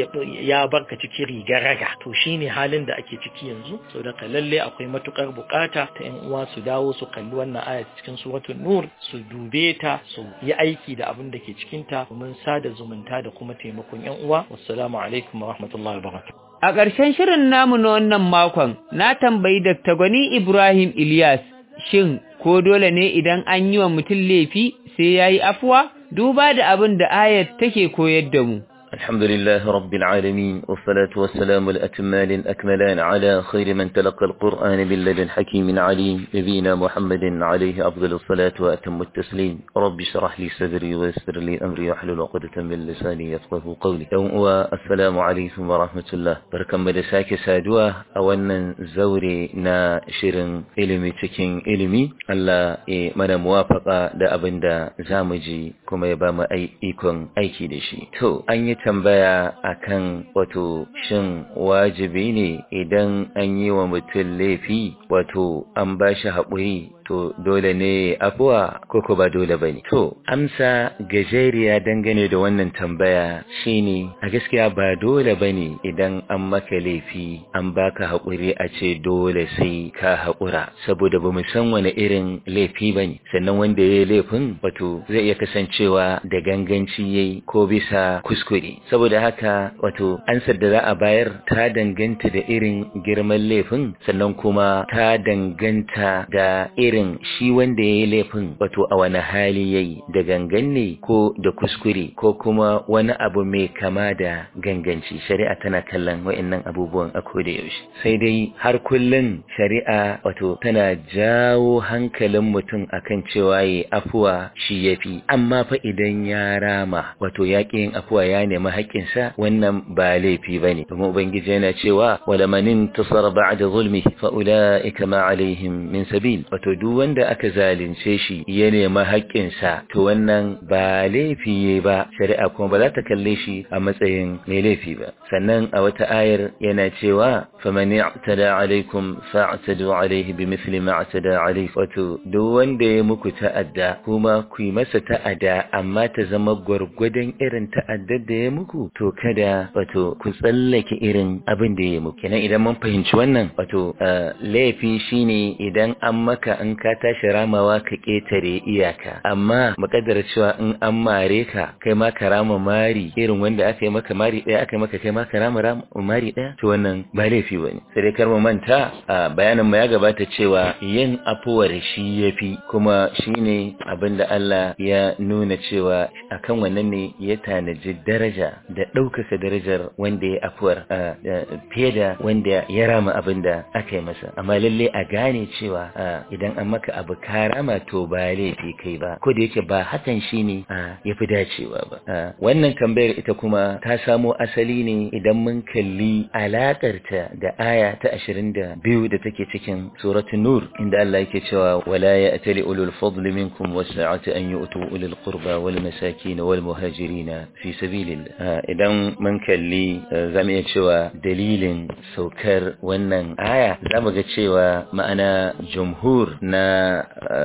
ya barka cikin rigar raga to shine halin da ake ciki yanzu so da lalle akwai matukar bukata ta yan uwa su dawo su kalli wannan aya cikin suratul nur su dube ta su yi aiki da abin da ke cikin ta domin sada zumunta da kuma taimakon yan uwa wassalamu alaikum wa rahmatullahi wa barakatuh A ƙarshen shirin namu na wannan makon, na tambayi Dr. Gwani Ibrahim Ilyas, shin ko dole ne idan an yi wa mutum laifi sai ya yi afuwa? Duba da abin da ayat take koyar da mu. الحمد لله رب العالمين والصلاة والسلام الأتمان الأكملان على خير من تلقى القرآن من لدن حكيم عليم نبينا محمد عليه أفضل الصلاة وأتم التسليم رب اشرح لي صدري ويسر لي أمري واحلل عقدة من لساني يفقه قولي يوم السلام عليكم ورحمة الله بركم مدساك سادوا أولا زوري نا شرن إلمي تكين إلمي ألا من موافقة دا أبن دا زامجي كما يبام أي إيكون أيكي دشي تو أن tambaya akan wato shin wajibi ne idan an yi wa mutum laifi wato an ba shi haƙuri to dole ne afuwa ko ko ba dole bane to amsa gajeriya dangane da wannan tambaya shine a gaskiya ba dole bane idan an maka laifi an baka haƙuri a ce dole sai ka haƙura saboda bamu san wani irin laifi bane sannan wanda yayi laifin wato zai iya kasancewa da ganganci yayi ko bisa kuskure saboda haka wato ansar da za a bayar ta danganta da irin girman laifin sannan kuma ta danganta da irin shi wanda ya yi laifin wato a wani hali ya yi da gangan ne ko da kuskure ko kuma wani abu mai kama da ganganci shari'a tana kallon wa'annan abubuwan a koda yaushe sai dai har kullum shari'a wato tana jawo hankalin mutum akan cewa ya afuwa shi yafi amma fa idan ya rama wato ya yin afuwa ya nemi haƙƙinsa wannan ba laifi bane domin ubangiji yana cewa wala manin tasara ba'da zulmi fa ulaika ma alaihim min sabil wato duk wanda aka zalunce shi ya nemi haƙƙinsa to wannan ba laifi yayi ba shari'a kuma ba za ta kalle shi a matsayin mai laifi ba sannan a wata ayar yana cewa faman i'tada alaikum fa'tadu alaihi bimithli ma i'tada alaihi wato duk wanda ya muku ta'adda kuma ku yi masa ta'adda amma ta zama gwargwadon irin ta'addar da ya muku to kada wato ku tsallake irin abin da ya muku kenan idan mun fahimci wannan wato laifi shine idan an maka in ka tashi ramawa ka ketare iyaka amma makaddara cewa in an mare ka kai ma ka rama mari irin wanda aka yi maka mari daya aka yi maka kai ma ka rama mari daya to wannan ba laifi bane sai dai kar mu manta bayanin mu ya gabata cewa yin afuwar shi yafi kuma shine abin da Allah ya nuna cewa akan wannan ne ya tanaji daraja da ɗaukaka darajar wanda ya afuwar fiye da wanda ya rama abin da aka yi masa amma lalle a gane cewa idan an maka abu ka rama to ba laifi kai ba ko da yake ba hakan shine ya fi dacewa ba wannan tambayar ita kuma ta samo asali ne idan mun kalli alakarta da aya ta ashirin da biyu da take cikin suratul nur inda Allah yake cewa wala ya'tali ulul fadli minkum wasa'ati an yu'tu ulul qurba wal masakin wal muhajirin fi sabilillah idan mun kalli zamu iya cewa dalilin saukar wannan aya zamu ga cewa ma'ana jumhur na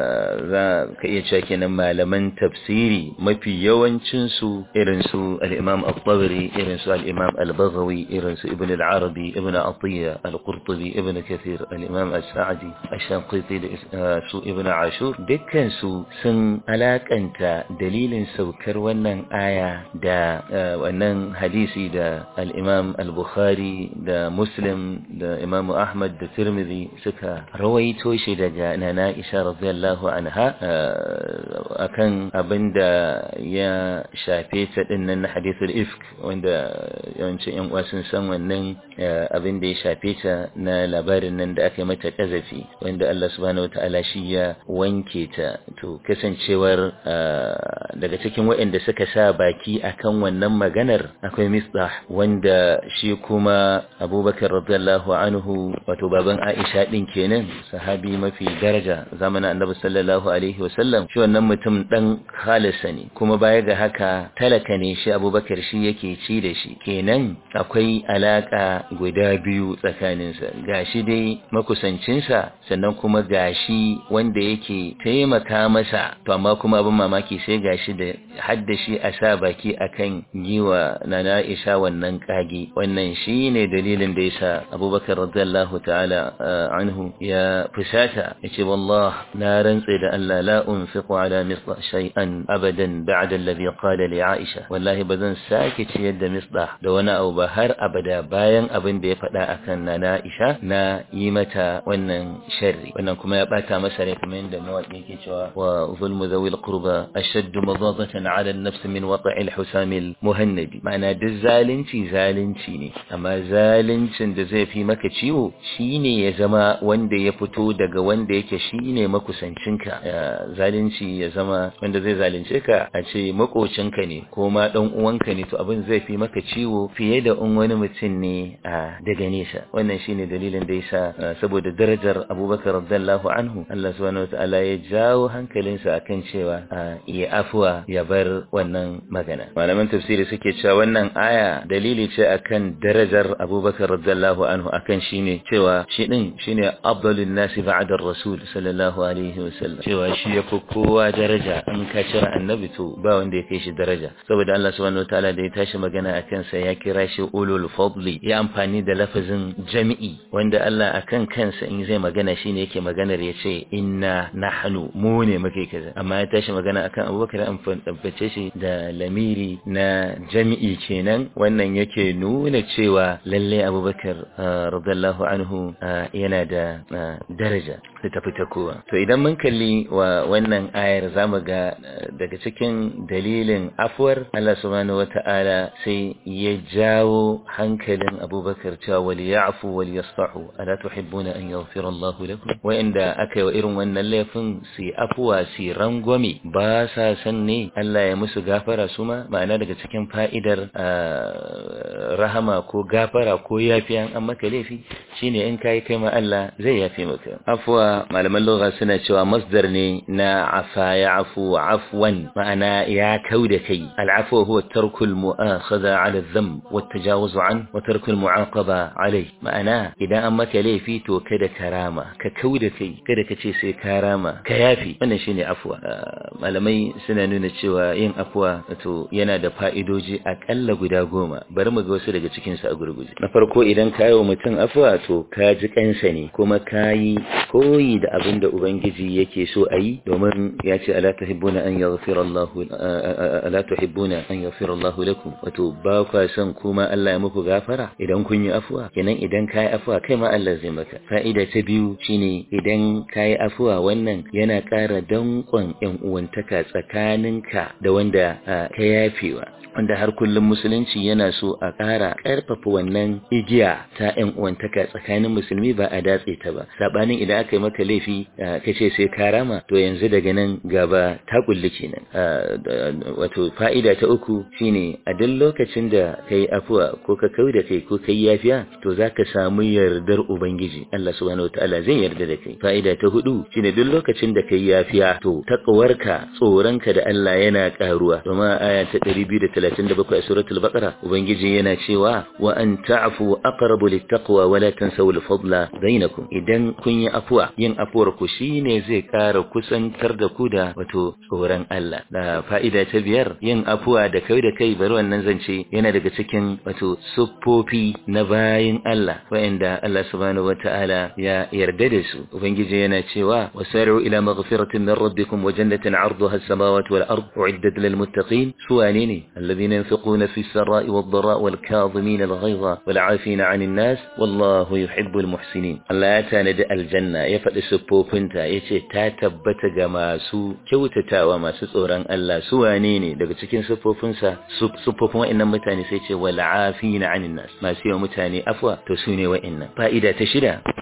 za ka iya cewa kenan malaman tafsiri mafi yawancin su irin su al-Imam al-Tabari irin su al-Imam al-Baghawi irin su Ibn al-Arabi Ibn Atiyya al-Qurtubi Ibn Kathir al-Imam al-Sa'di al-Shanqiti da su Ibn Ashur dukkan su sun alakanta dalilin saukar wannan aya da wannan hadisi da al-Imam al-Bukhari da Muslim da Imam Ahmad da Tirmidhi suka rawaito shi daga Nana Aisha radiyallahu anha akan abinda ya shafe ta dinnan na hadithul ifk wanda yawancin yan uwa sun san wannan abin da ya shafe ta na labarin nan da aka yi mata kazafi wanda Allah subhanahu wataala shi ya wanke ta to kasancewar daga cikin waɗanda suka sa baki akan wannan maganar akwai misbah wanda shi kuma abubakar radiyallahu anhu wato baban aisha din kenan sahabi mafi daraja daraja zamanin annabi sallallahu alaihi wasallam shi wannan mutum dan khalisa ne kuma baya ga haka talaka ne shi abubakar shi yake ci da shi kenan akwai alaka guda biyu tsakaninsa gashi dai makusancinsa sannan kuma gashi wanda yake taimaka masa to amma kuma abin mamaki sai gashi da haddashi a sa baki akan yiwa nana Aisha wannan kage wannan shine dalilin da yasa Abubakar radiyallahu ta'ala anhu ya fusata yace wallah na rantse da Allah la unfiqu ala mislah shay'an abadan ba'da alladhi qala li Aisha wallahi bazan sake ciyar da mislah da wani abu ba har abada bayan abin da ya faɗa akan nana Aisha na yi mata wannan sharri wannan kuma ya bata masa rai kamar yadda mawaƙi yake cewa wa zulmu zawil qurba ashaddu madadatan ala an-nafs min wata'il husamil muhannabi ma'ana duk zalunci zalunci ne amma zaluncin da zai fi maka ciwo shine ya zama wanda ya fito daga wanda yake shine makusancinka zalunci ya zama wanda zai zalunce ka a ce makocinka ne ko ma dan uwanka ne to abin zai fi maka ciwo fiye da in wani mutum ne a daga nesa wannan shine dalilin da yasa saboda darajar Abubakar radiyallahu anhu Allah subhanahu wataala ya jawo hankalinsa akan cewa ya afuwa ya bar wannan magana malaman tafsiri suke cewa wannan aya dalili ce akan darajar Abubakar radiyallahu anhu akan shine cewa shi din shine afdalun nasi ba'da rasul sallallahu alaihi wasallam cewa shi yafi kowa daraja in ka cire annabi to ba wanda ya kai shi daraja saboda Allah subhanahu wataala da ya tashi magana akan sa ya kira shi ulul fadli ya amfani da lafazin jami'i wanda Allah akan kansa in zai magana shine yake maganar ya ce inna nahnu mu ne muke kaza amma ya tashi magana akan Abubakar an tabbace shi da lamiri na jami'i kenan wannan yake nuna cewa lalle Abubakar radiyallahu anhu yana da daraja da tafi ta kowa to idan mun kalli wa wannan ayar zamu ga daga cikin dalilin afuwar Allah subhanahu wata'ala sai ya jawo hankalin Abubakar cewa wal ya'fu wal yasfahu ala tuhibbuna an yaghfira Allah lakum wa inda aka yi wa irin wannan laifin su afuwa su rangwame ba sa san ne Allah ya musu gafara su ma ma'ana daga cikin fa'idar rahama ko gafara ko yafiyan an maka laifi shine in kai kai ma Allah zai yafe maka afwa malaman lugha suna cewa masdar ne na afa ya'fu afwan ma'ana ya kauda kai al'afwa huwa tarkul mu'akhadha 'ala adh-dhanb wa at-tajawuz 'an wa tarkul mu'aqaba 'alayh ma'ana idan an maka laifi to kada karama ka kauda kai kada ka ce sai karama ka yafi wannan shine afwa malamai suna nuna cewa yin afwa to yana da fa'idoji akalla guda goma bari mu ga wasu daga cikin su a gurguje na farko idan ka yi wa mutum afwa to ka ji kansa ne kuma ka yi koyi da abin da ubangiji yake so a yi domin ya ce ala tuhibbuna an yaghfira Allah ala tuhibbuna an yaghfira Allah lakum wato ba kwa son kuma Allah ya muku gafara idan kun yi afwa kenan idan ka yi afwa kai ma Allah zai maka fa'ida ta biyu shine idan ka yi afwa wannan yana ƙara danƙon ƴan uwantaka tsakaninka da wanda ka yafewa wanda har kullum musulunci yana so a ƙara ƙarfafa wannan igiya ta ƴan uwantaka tsakanin musulmi ba a datse ta ba sabanin idan aka yi maka laifi ka ce sai ka rama to yanzu daga nan gaba ta kulli kenan wato fa'ida ta uku shine a duk lokacin da kai afuwa ko ka kau da kai ko kai yafiya to zaka samu yardar ubangiji Allah subhanahu wataala zai yarda da kai fa'ida ta hudu shine duk lokacin da kai yafiya to taqwarka tsoronka da Allah yana karuwa domin aya ta 237 a suratul baqara ubangiji yana cewa wa an ta'fu aqrabu littaqwa wa la tansaw al-fadla bainakum idan kun yi afuwa yin afuwar ku shine zai kara kusantar da ku da wato tsoron Allah da fa'ida ta biyar yin afuwa da kai da kai bari wannan zance yana daga cikin wato siffofi na bayin Allah wa'anda Allah subhanahu wata'ala ya yarda da su ubangiji yana cewa wasari'u ila maghfiratin min rabbikum wa jannatin 'arduha as-samawati wal ard u'iddat lil muttaqin suwane ne alladhina yunfiquna fi as-sarra'i wad-dharra'i wal kadhimina al-ghayza wal 'afina 'anil nas wallahu yuhibbul muhsinin Allah ya tanadi aljanna ya faɗi siffofinta yace ta tabbata ga masu kyautatawa masu tsoron Allah su wane ne daga cikin siffofinsa siffofin wa'annan mutane sai ce wal 'afina 'anil nas masu yawa mutane afwa to su ne wa'annan fa'ida ta shida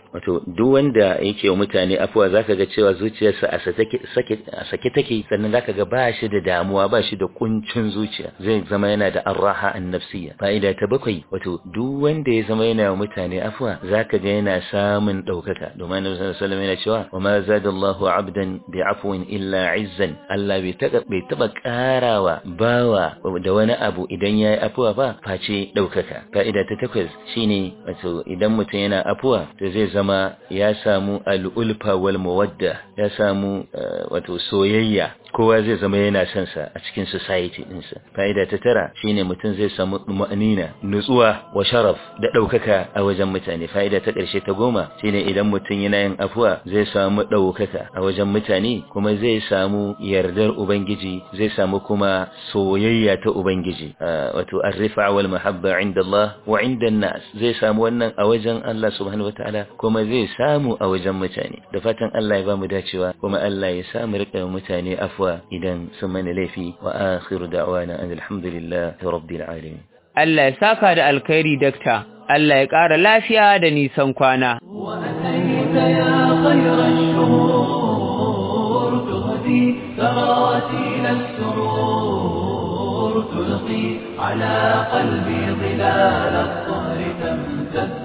wato duk wanda yake wa mutane afuwa zaka ga cewa zuciyarsa a sake take sannan zaka ga ba shi da damuwa ba shi da kuncin zuciya zai zama yana da arraha an-nafsiyya fa'ida ta bakwai wato duk wanda ya zama yana wa mutane afuwa zaka ga yana samun daukaka domin Annabi sallallahu alaihi wasallam yana cewa wa ma zadallahu 'abdan bi'afwin illa 'izzan Allah bai taba bai taba karawa bawa da wani abu idan yayi afuwa ba face daukaka fa'ida ta takwas shine wato idan mutum yana afuwa to zai zama ya samu al-ulfa wal mawadda ya samu wato soyayya kowa zai zama yana son sa a cikin society ɗinsa fa'ida ta tara shine mutum zai samu ma'anina nutsuwa wa sharaf da ɗaukaka a wajen mutane fa'ida ta ƙarshe ta goma shine idan mutum yana yin afuwa zai samu ɗaukaka a wajen mutane kuma zai samu yardar ubangiji zai samu kuma soyayya ta ubangiji wato arrifa wal mahabba inda Allah wa inda nas zai samu wannan a wajen Allah subhanahu wataala kuma zai samu a wajen mutane da fatan Allah ya ba mu dacewa kuma Allah ya samu riƙa mutane afuwa العفو إذا سمنا ليفي وآخر دعوانا أن الحمد لله رب العالمين Allah ya saka da alkhairi dakta Allah ya ƙara lafiya da nisan kwana وأتيت يا خير الشهور تهدي تراتيل السرور تلقي على قلبي ظلال الطهر تمتد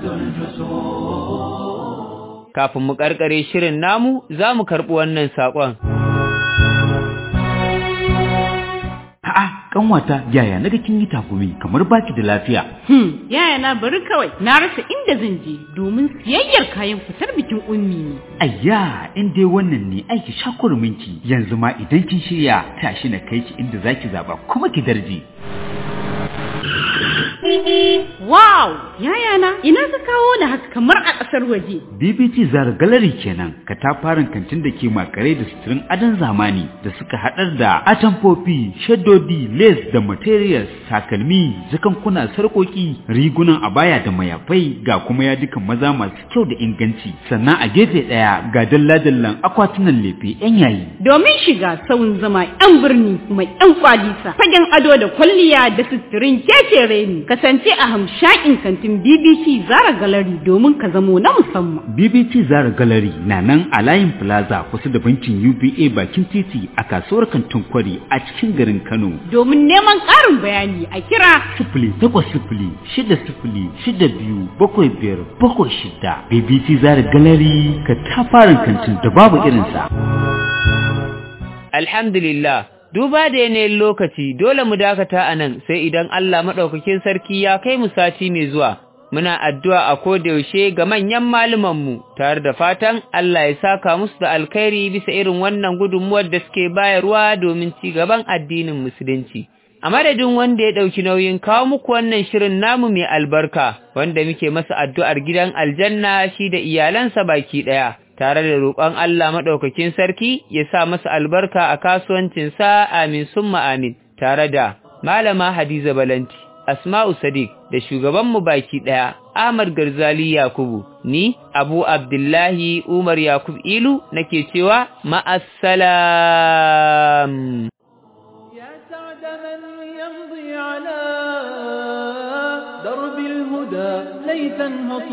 الجسور kafin mu karkare shirin namu za mu karɓi wannan saƙon. A'a, kanwata yaya naga kin yi takumi kamar baki da lafiya. Hmm, yaya na bari kawai na rasa inda zan je domin siyayyar kayan fitar bikin ummi ne. Ayya, in dai wannan ne aiki shakurminki yanzu ma idan kin shirya tashi na kai ki inda zaki zaba kuma ki darje. Wow! Yaya na, ina ka kawo ni haka kamar a ƙasar waje. BBT Zara Gallery kenan, katafaren kantin da ke makare da suturin adon zamani da suka haɗar da atamfofi, shaddodi, lace da materials, takalmi, zakankuna, sarƙoƙi, rigunan abaya da mayafai ga kuma yadukan maza masu kyau da inganci. Sannan a gefe ɗaya ga dalla-dallan akwatunan lefe 'yan yayi. Domin shiga sauyin zama 'yan birni mai 'yan kwalisa, fagen ado da kwalliya da suturin kekere ne. kasance a hamshakin kantin BBC Zara Gallery domin ka zamo na musamman. BBC Zara Gallery na nan a layin Plaza kusa da bankin UBA bakin titi a kasuwar kantin kwari a cikin garin Kano. Domin neman ƙarin bayani a kira sifili takwas sifili shida sifili shida biyu bakwai biyar bakwai shida. BBC Zara Gallery ka tafarin kantin da babu irinsa. Alhamdulillah. Duba da yanayin lokaci dole mu dakata a nan sai idan Allah maɗaukakin sarki ya kai mu sati mai zuwa. Muna addu'a a yaushe ga manyan mu tare da fatan Allah ya saka musu da alkhairi bisa irin wannan gudunmuwar da suke bayarwa domin ci gaban addinin Musulunci. A madadin wanda ya ɗauki nauyin kawo muku wannan shirin namu mai albarka, wanda muke masa addu'ar gidan aljanna shi da iyalansa baki ɗaya. tare da roƙon Allah maɗaukakin sarki ya sa masa albarka a kasuwancinsa amin summa amin tare da Malama Hadiza Balanti, Asma'u Sadiq da shugabanmu baki ɗaya Ahmad Garzali Yakubu, ni Abu Abdullahi Umar Yakub Ilu nake cewa ma'assalam. يا سعد من يمضي على درب الهدى ليتا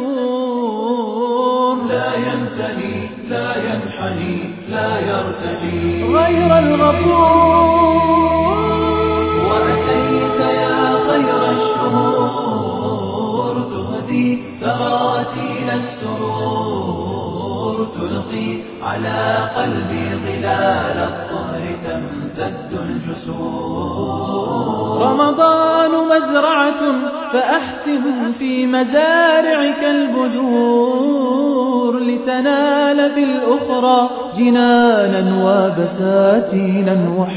هطور لا ينتهي لا ينحني لا يرتدي غير الغفور وأتيت يا خير الشهور تهدي ثغراتي السرور تلقي على قلبي ظلال الطهر تمتد الجسور رمضان مزرعة فأحسن في مزارعك البذور لتنال في الأخرى جنانا وبساتينا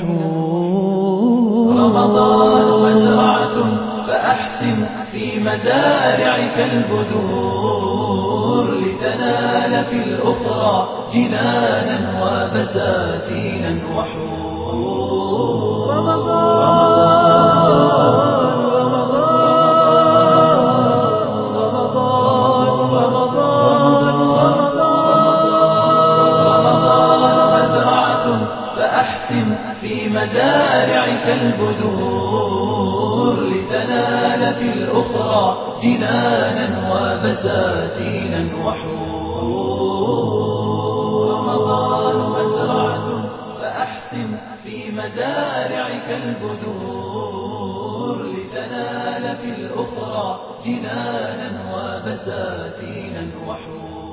وحور رمضان مزرعة فأحسن في مزارعك البذور لتنال في الأخرى جنانا وبساتينا وحور رمضان فأحسن في مزارعك البذور لتنال في الأخرى جنانا وبساتينا وحور مزارعك البذور لتنال في الأخرى جنانا وبساتينا وحور